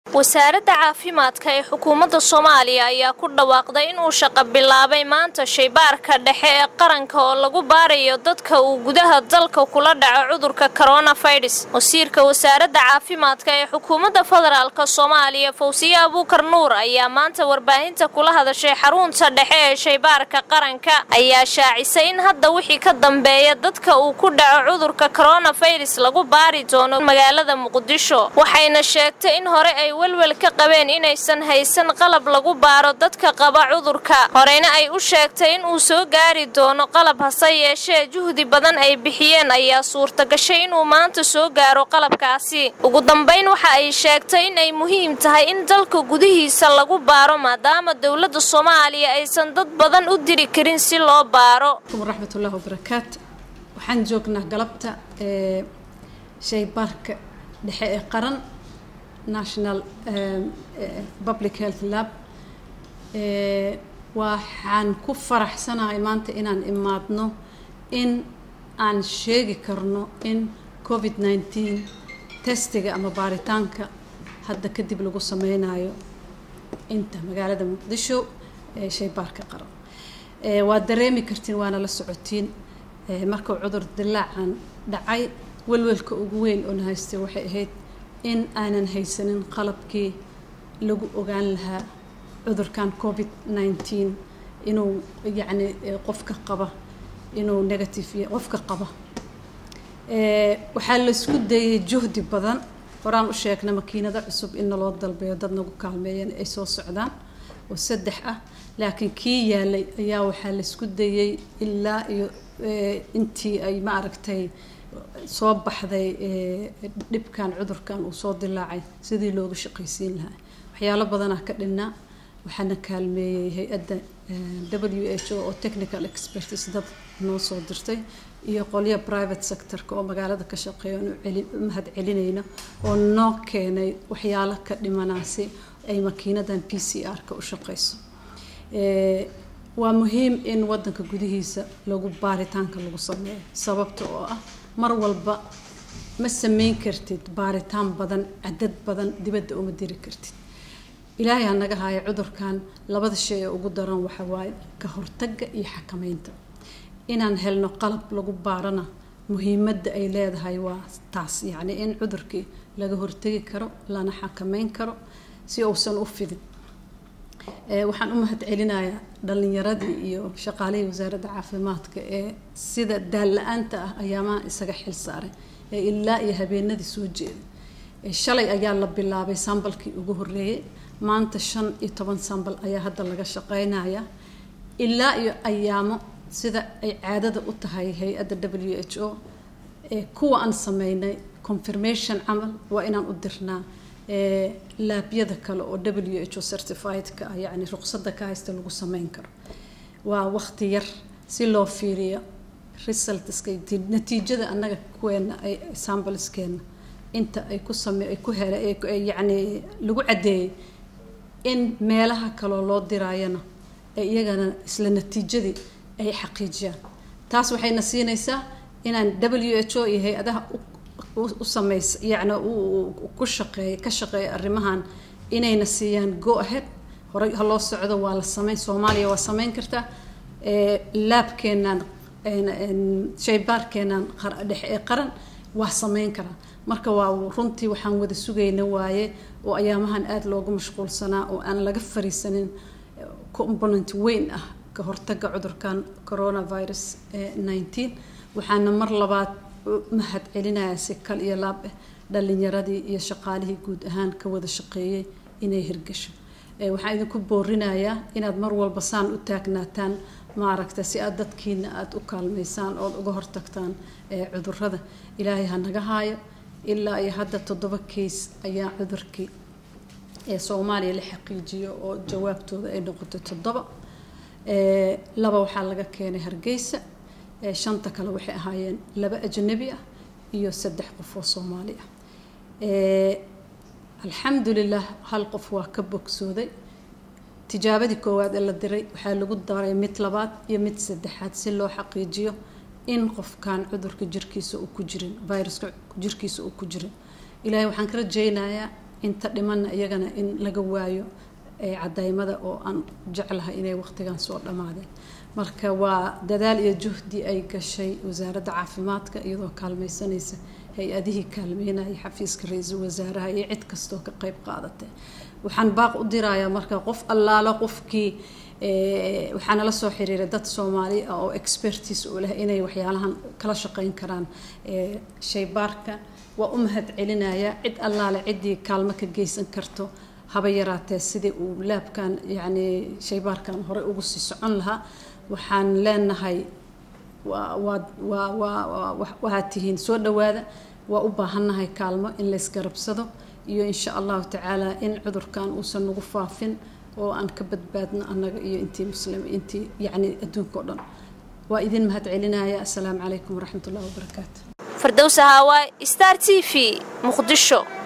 wasaaradda caafimaadka ee xukuumadda soomaaliya ayaa ku dhawaaqday inuu shaqo bilaabay maanta shaybaarka dhexe ee qaranka oo lagu baarayo dadka uu gudaha dalka kula dhaco cudurka koronafirus wasiirka wasaaradda caafimaadka ee xukuumadda federaalk soomaaliya fawsiye abuukar nuur ayaa maanta warbaahinta kula hadashay xarunta dhexe ee shaybaarka qaranka ayaa shaacisay in hadda wixii ka dambeeya dadka uu ku dhaco cudurka koronafirus lagu baari doono magaalada muqdisho waxayna sheegtay in hore ay welwel ka qabeen inaysan haysan qalab lagu baaro dadka qaba cudurka horeyna ay u sheegtay in uu soo gaari doono qalab hase yeeshee juhdi badan ay bixiyeen ayaa suurtagashay inuu maanta soo gaaro qalabkaasi ugu dambayn waxa ay sheegtay in ay muhiim tahay in dalka gudihiisa lagu baaro maadaama dowladda soomaaliya aysan dad badan u diri karin si loo baaro raxmatullahi wabarakaatu waxaan joognaa galabta ee shaybaarka dhexe ee qaran national public health lab waxaan ku faraxsanahay maanta inaan imaadno in aan sheegi karno in covid nineteen testiga ama baaritaanka hadda kadib lagu sameynayo inta magaalada muqdisho ee shaybaarka qaran waad dareemi kartiin waana la socotiin markuu cudur dilaacan dhacay welwelka ugu weyn oona haystay waxay ahayd in aanan haysanin qalabkii lagu ogaan lahaa cudurkan covid nineteen inuu yacni qofka qaba inuu negative yahay qofka qaba waxaa laisku dayay juhdi badan horaan u sheegna makiinado cusub in naloo dalbeeyo dad nagu kaalmeeyeen ay soo socdaan oo saddex ah laakiin kii yaalay ayaa waxaa laisku dayay ilaa iyo intii ay ma aragtay soo baxday dhibkan cudurkan uu soo dilaacay sidii looga shaqaysiin lahaa waxyaalo badanaa ka dhinnaa waxaana kaalmeeyey hay-adda w h o oo technical expertis dad noo soo dirtay iyo qolyo private sectorka oo magaalada ka shaqeeya anu mahad celinayno oo noo keenay waxyaalo ka dhimanaasi ay makiinadan p c r-ka u shaqeyso waa muhiim in wadanka gudihiisa lagu baaritaanka lagu sameeyo sababta oo ah mar walba ma sameyn kartid baaritaan badan cadad badan dibadda uma diri kartid ilaahay ha naga haayo cudurkan labada shay ee ugu daran waxa waaye ka hortagga iyo xakameynta inaan helno qalab lagu baarana muhiimadda ay leedahay waa taas yacni in cudurkii laga hortegi karo lana xakameyn karo si uusan u fidin waxaan u mahad celinayaa dhalinyaradii iyo shaqaalihii wasaaradda caafimaadka ee sida daalla-aanta ah ayaamaha isaga xil saaray ee ilaa iyo habeenadii soo jeeday shalay ayaa la bilaabay sambalkii ugu horeeyey maanta shan iyo toban sambal ayaa hadda laga shaqeynaya ilaa iyo ayaamo sida ay caadada u tahay hay-adda w h o ee kuwa aan sameynay confirmation camal waa inaan u dirnaa laabyada kale oo w h o certifiedka ah yacni ruqsadda ka haysta lagu sameyn karo waa waqti yar si loo fiiriyo resultska natiijada annaga kuweena ay sambaleskeena inta ay ku same ay ku hele yacni lagu caddeeyey in meelaha kaloo loo diraayana ee iyagana isla natiijadii ay xaqiijiyaan taas waxayna siinaysaa inaan w h o iyo hay-adaha u sameys yacni ku shaqeeya ka shaqeeya arrimahan inayna siiyaan go ahead horey ha loo socdo waa la sameyn soomaaliya waa sameyn kartaa laabkeenaan shaybaarkeenaan dhexe ee qaran waa sameyn karaa marka waa runtii waxaan wada sugayna waaye oo ayaamahan aada loogu mashquulsanaa oo aan laga fariisanin component weyn ah ka hortaga cudurkan coronavirus nineteen waxaana mar labaad mahad celinayaa si kal iyo laab ah dhalinyaradii iyo shaqaalihii guud ahaan ka wada shaqeeyey inay hirgasho waxaan idinku boorinayaa inaad mar walba saan u taagnaataan maaragta si aad dadkiina aada u kaalmaysaan ood uga hortagtaan cudurada ilaahay ha naga haayo ilaa iyo hadda toddoba keys ayaa cudurkii ee soomaaliya la xaqiijiyo oo jawaabtooda ay noqotay toddoba laba waxaa laga keenay hargeysa shanta kale waxay ahaayeen laba ajnabi ah iyo saddex qof oo soomaali ah alxamdulilah hal qof waa ka bogsooday tijaabadii koowaad ee la diray waxaa lagu daray mid labaad iyo mid saddexaad si loo xaqiijiyo in qofkan cudurka jirkiisa uu ku jirin viruska jirkiisa uu ku jirin ilaahay waxaan ka rajaynayaa inta dhimanna iyagana in laga waayo cadaymada oo aan jeclahay inay waqtigan soo dhammaadeen marka waa dadaal iyo juhdi ay gashay wasaaradda caafimaadka iyadoo kaalmaysanaysa hay-adihii kaalmeynaya xafiiska ra-iisul wasaaraha iyo cid kastoo ka qeyb qaadatay waxaan baaq u dirayaa marka qof allaalo qofkii waxaa nala soo xiriiray dad soomaali ah oo expertis u leh inay waxyaalahan kala shaqeyn karaan shaybaarka waa u mahad celinaya cid allaale ciddii kaalmo ka geysan karto haba yaraatee sidii uu laabkan yacni shaybaarkan horey ugu sii socon lahaa waxaan leenahay waa waa waa waa waxaad tihiin soo dhawaada waa u baahannahay kaalmo in laysgarabsado iyo insha allahu tacaala in cudurkan uusan nagu faafin oo aan ka badbaadno annaga iyo intii muslim intii yacni adduunka o dhan waa idin mahad celinaya assalaamu calaykum waraxmat ullahi wabarakaatu fardowsa haawaay star t v muqdisho